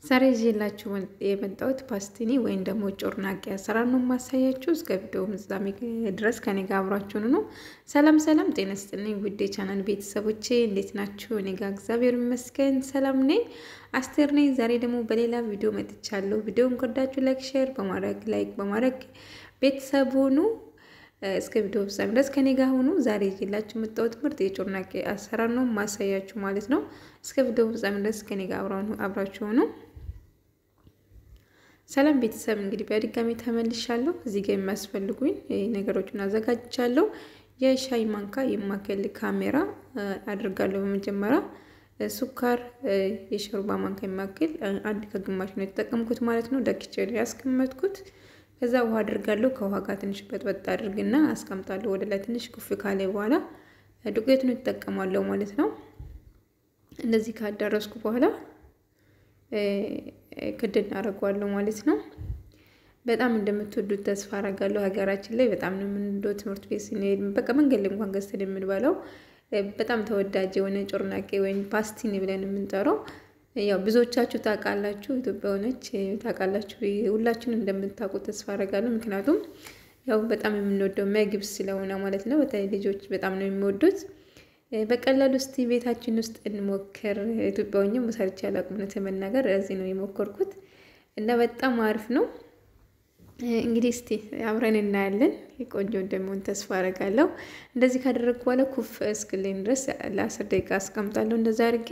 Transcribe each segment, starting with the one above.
ዛሬ ይዤላችሁ የመጣሁት ፓስቲኒ ወይም ደግሞ ጮርናቄ አሰራር ነው የማሳያችሁ። እስከ ቪዲዮ ፍጻሜ ድረስ ከኔ ጋር አብራችሁን ነው። ሰላም ሰላም፣ ጤና ይስጥልኝ ውዴ ቻናል ቤተሰቦቼ እንዴት ናችሁ? እኔ ጋር እግዚአብሔር ይመስገን ሰላም ነኝ። አስቴር ነኝ። ዛሬ ደግሞ በሌላ ቪዲዮ መጥቻለሁ። ቪዲዮን ከወዳችሁ ላይክ፣ ሼር በማድረግ ላይክ በማድረግ ቤተሰብ ሁኑ። እስከ ቪዲዮ ፍጻሜ ድረስ ከኔ ጋር ሁኑ። ዛሬ ይዤላችሁ የመጣሁት ምርጥ የጮርናቄ አሰራር ነው ማሳያችሁ ማለት ነው። እስከ ቪዲዮ ፍጻሜ ድረስ ከኔ ጋር አብራችሁ ሁኑ። ሰላም ቤተሰብ እንግዲህ በድጋሚ ተመልሻለሁ። እዚህ ጋር የሚያስፈልጉኝ ነገሮችን አዘጋጅቻለሁ። የሻይ ማንካ የማከል ካሜራ አድርጋለሁ። በመጀመሪያ ሱካር የሾርባ ማንካ የማክል አንድ ከግማሽ ነው የተጠቀምኩት ማለት ነው። ደክቼ ነው ያስቀመጥኩት። ከዛ ውሃ አድርጋለሁ። ከውሃ ጋር ትንሽ በጥበጥ አድርግና አስቀምጣለሁ። ወደ ላይ ትንሽ ኩፍ ካለ በኋላ ዱቄቱን እጠቀማለሁ ማለት ነው። እንደዚህ ካዳረስኩ በኋላ ክድ እናደርገዋለሁ ማለት ነው። በጣም እንደምትወዱት ተስፋ አደርጋለሁ። ሀገራችን ላይ በጣም ነው የምንወደው። ትምህርት ቤት ስንሄድ በቃ መንገድ ላይ እንኳን ገዝተን የምንበላው በጣም ተወዳጅ የሆነ ጮርናቄ ወይም ፓስቲኒ ብለን የምንጠራው ያው ብዙዎቻችሁ ታውቃላችሁ፣ ኢትዮጵያውያኖች ታውቃላችሁ። ሁላችሁን እንደምታውቁ ተስፋ አደርጋለሁ። ምክንያቱም ያው በጣም የምንወደው ምግብ ስለሆነ ማለት ነው። በተለይ ልጆች በጣም ነው የሚወዱት። በቀላሉ እስቲ ቤታችን ውስጥ እንሞክር። ኢትዮጵያውኛ ሰርቼ አላውቅም እውነት ለመናገር እዚህ ነው የሞከርኩት እና በጣም አሪፍ ነው። እንግዲህ እስቲ አብረን እናያለን። ቆንጆ እንደሚሆን ተስፋ አደርጋለሁ። እንደዚህ ካደረግኩ በኋላ ኩፍ እስክልኝ ድረስ ለአስር ደቂቃ አስቀምጣለሁ። እንደዛ አድርጌ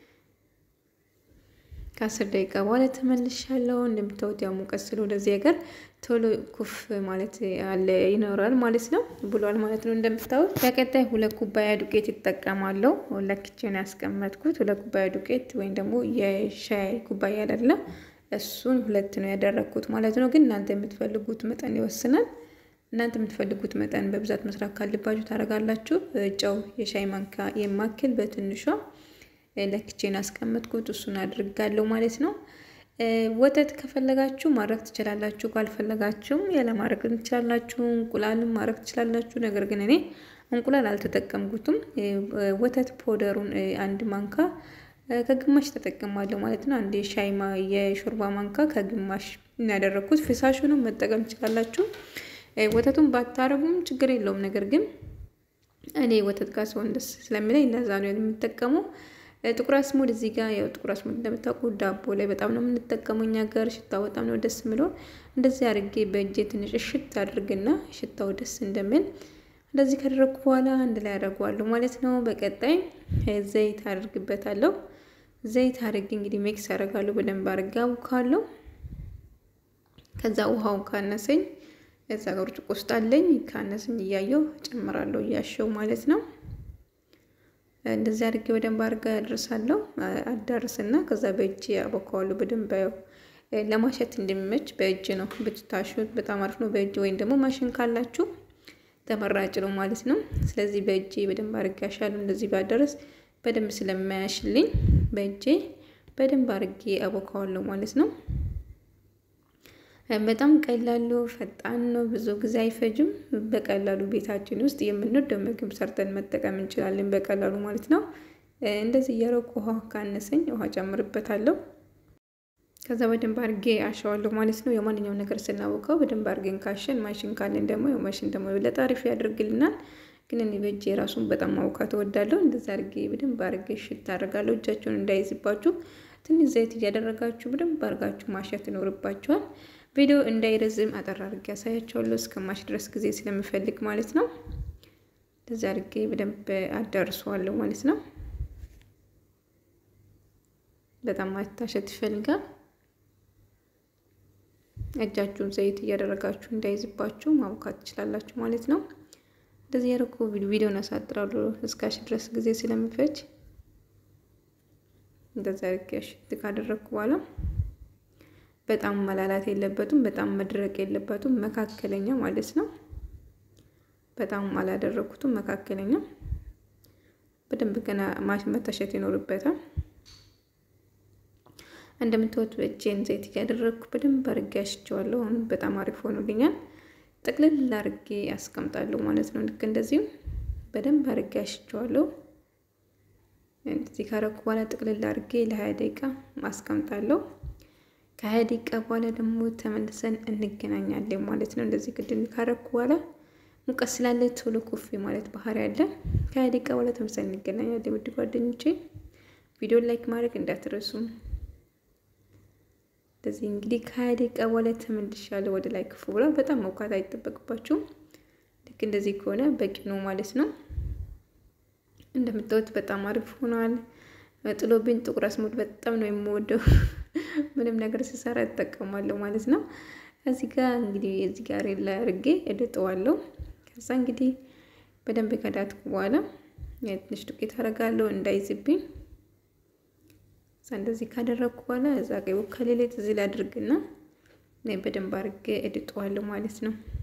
ከአስር ደቂቃ በኋላ ተመልሻለሁ። እንደምታዩት ያው ሙቀት ስለ ወደዚህ ሀገር ቶሎ ኩፍ ማለት አለ ይኖራል ማለት ነው ብሏል ማለት ነው። እንደምታዩት በቀጣይ ሁለት ኩባያ ዱቄት ይጠቀማለሁ። ለክቼን ያስቀመጥኩት ሁለት ኩባያ ዱቄት ወይም ደግሞ የሻይ ኩባያ አይደለም፣ እሱን ሁለት ነው ያደረግኩት ማለት ነው። ግን እናንተ የምትፈልጉት መጠን ይወስናል። እናንተ የምትፈልጉት መጠን በብዛት መስራት ካለባችሁ ታደርጋላችሁ። ጨው የሻይ ማንካ የማክል በትንሿ ለክቼን አስቀመጥኩት እሱን አድርጋለሁ ማለት ነው። ወተት ከፈለጋችሁ ማድረግ ትችላላችሁ፣ ካልፈለጋችሁም ያለ ማድረግ ትችላላችሁ። እንቁላልም ማድረግ ትችላላችሁ። ነገር ግን እኔ እንቁላል አልተጠቀምኩትም። ወተት ፖደሩን አንድ ማንካ ከግማሽ ተጠቀማለሁ ማለት ነው። አንድ የሻይ የሾርባ ማንካ ከግማሽ ያደረግኩት። ፍሳሹንም መጠቀም ትችላላችሁ። ወተቱን ባታረጉም ችግር የለውም። ነገር ግን እኔ ወተት ጋር ሲሆን ደስ ስለሚለኝ ለዛ ነው የምጠቀመው። ጥቁር አስሙድ እዚህ ጋር ያው ጥቁር አስሙድ እንደምታውቁ ዳቦ ላይ በጣም ነው የምንጠቀመው እኛ ጋር። ሽታው በጣም ነው ደስ የሚለው። እንደዚህ አድርጌ በእጄ ትንሽ እሽት አድርግና ሽታው ደስ እንደሚል እንደዚህ ካደረግኩ በኋላ አንድ ላይ አደርገዋለሁ ማለት ነው። በቀጣይ ዘይት አድርግበታለሁ። ዘይት አድርጌ እንግዲህ ሜክስ አደርጋለሁ። በደንብ አድርጌ አቡካለሁ። ከዛ ውሃው ካነሰኝ እዛ ጋር ብርጭቆ ውስጥ አለኝ። ካነሰኝ እያየው ጨምራለሁ እያሸው ማለት ነው። እንደዚህ አድርጌ በደንብ አድርጋ ያደርሳለሁ። አዳርስና ከዛ በእጅ አቦካዋለሁ። በደንብ ለማሸት እንደሚመች በእጅ ነው ብትታሹት በጣም አሪፍ ነው። በእጅ ወይም ደግሞ ማሽን ካላችሁ ተመራጭ ነው ማለት ነው። ስለዚህ በእጄ በደንብ አድርጌ ያሻሉ። እንደዚህ ባደረስ በደንብ ስለማያሽልኝ በእጄ በደንብ አድርጌ አቦካዋለሁ ማለት ነው። በጣም ቀላሉ ፈጣን ነው። ብዙ ጊዜ አይፈጅም። በቀላሉ ቤታችን ውስጥ የምንወደው ምግብ ሰርተን መጠቀም እንችላለን በቀላሉ ማለት ነው። እንደዚህ እያረኩ ውሃ ካነሰኝ ውሃ ጨምርበታለሁ። ከዛ በደንብ አድርጌ አሸዋለሁ ማለት ነው። የማንኛውም ነገር ስናወቀው በደንብ አድርገን ካሸን፣ ማሽን ካለን ደግሞ ማሽን ደግሞ የበለጠ አሪፍ ያደርግልናል። ግን እኔ በእጄ ራሱን በጣም ማውካት እወዳለሁ። እንደዛ አድርጌ በደንብ አድርጌ ሽት አደርጋለሁ። እጃችሁን እንዳይዝባችሁ ትንሽ ዘይት እያደረጋችሁ በደንብ አድርጋችሁ ማሸት ይኖርባችኋል። ቪዲዮ እንዳይረዝም አጠር አድርጌ ያሳያቸዋለሁ እስከማሽ ድረስ ጊዜ ስለምፈልግ ማለት ነው። እንደዚህ አድርጌ በደንብ አዳርሰዋለሁ ማለት ነው። በጣም ማታሸት ይፈልጋል። እጃችሁን ዘይት እያደረጋችሁ እንዳይዝባችሁ ማቡካት ትችላላችሁ ማለት ነው። እንደዚህ ያደረኩ ቪዲዮን ያሳጥራሉ እስካሽ ድረስ ጊዜ ስለሚፈጅ እንደዚህ አድርጌ ሽት ካደረግኩ በኋላ በጣም መላላት የለበትም፣ በጣም መድረቅ የለበትም። መካከለኛ ማለት ነው። በጣም አላደረኩትም፣ መካከለኛ። በደንብ ገና መታሸት ይኖርበታል። እንደምታዩት በእጄን ዘይት እያደረግኩ በደንብ አድርጌ አሽቸዋለሁ። አሁን በጣም አሪፍ ሆኖልኛል። ጥቅልል አድርጌ አስቀምጣለሁ ማለት ነው። ልክ እንደዚሁ በደንብ አድርጌ አሽቸዋለሁ። እንደዚህ ካረኩ በኋላ ጥቅልል አድርጌ ለሀያ ደቂቃ አስቀምጣለሁ። ከሀያ ደቂቃ በኋላ ደግሞ ተመልሰን እንገናኛለን ማለት ነው። እንደዚህ ክድን ካረኩ በኋላ ሙቀት ስላለ ቶሎ ኩፍ ማለት ባህሪ አለ። ከሀያ ደቂቃ በኋላ ተመልሰን እንገናኛለን። ውድ ጓደኞቼ ቪዲዮ ላይክ ማድረግ እንዳትረሱ። እንደዚህ እንግዲህ ከሀያ ደቂቃ በኋላ ተመልሻለሁ። ወደ ላይ ክፉ ብሏል። በጣም መውካት አይጠበቅባችሁም። ልክ እንደዚህ ከሆነ በቂ ነው ማለት ነው። እንደምታዩት በጣም አሪፍ ሆኗል። ጥሎብኝ ጥቁር አስሙድ በጣም ነው የምወደው። ምንም ነገር ስሰራ እጠቀማለሁ ማለት ነው። እዚህ ጋር እንግዲህ እዚህ ጋር ላይ አድርጌ እድጠዋለሁ። ከዛ እንግዲህ በደንብ ከዳትኩ በኋላ ትንሽ ዱቄት አደርጋለሁ እንዳይዝብኝ። እዛ እንደዚህ ካደረግኩ በኋላ እዛ ቀይ ከሌሌት እዚህ ላይ አድርግና በደንብ አድርጌ እድጠዋለሁ ማለት ነው።